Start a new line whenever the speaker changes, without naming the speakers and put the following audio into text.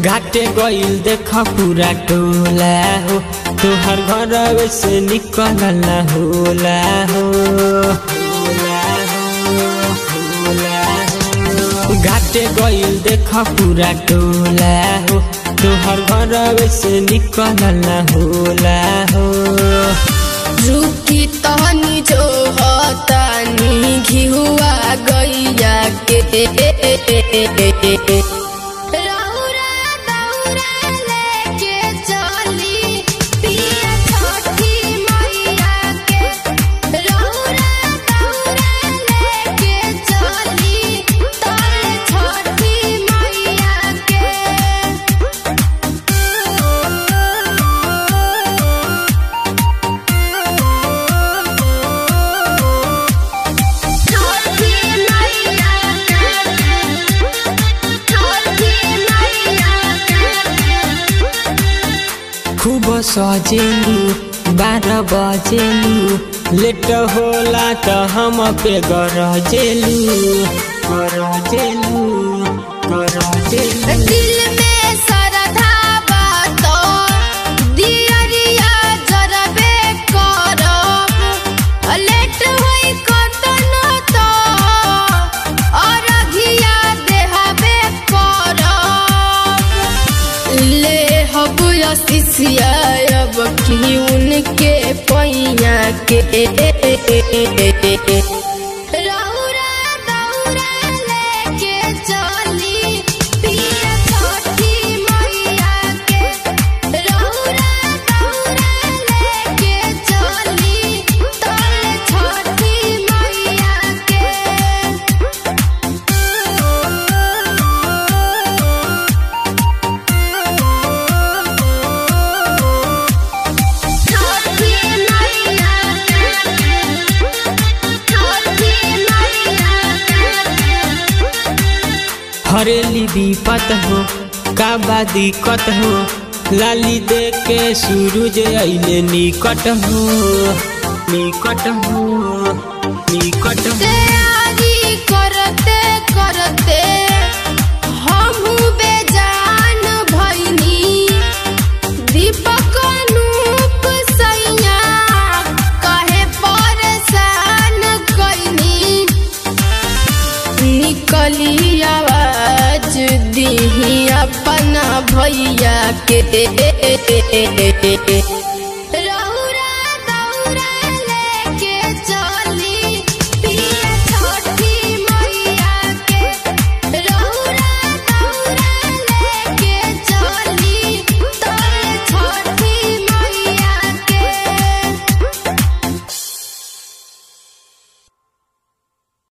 घाटे गईल देख पूरा टोला हो तोहर घर से निकल ना होला हो होला हो, होला हो। घाटे गईल देख पूरा टोला हो तोहर घर से निकल ना होला हो
रुकी तहनी जो हतानी घिहुआ गैया के रौरा दौरा लेके चली पिया छठी मैया के रौरा दौरा लेके चली तले छठी मैया के छठी मैया के छठी मैया के
खूब सजेलू बारह बजेलू लेट होला त हम पे गरजेलू गरजेलू गरजेलू
दिल में श्रद्धा बात दियरिया जरबे करब लेट होई कतनो तो अरघिया देहबे करब ले हब शिष्या अब की उनके पैया के रौरा दौरा लेके चली पिया छठी मैया के रौरा दौरा लेके चली तले छठी मैया के छठी मैया के छठी मैया के
हरेली विपत हो का बा दिक्कत हो लाली दे के सूरज अइले निकट हो निकट हो निकट हो
तैयारी करते करते हमहू बेजान भइनी दीपक अनूप सैया कहे परेशान कइनी निकली आवाज दीही अपना भैया के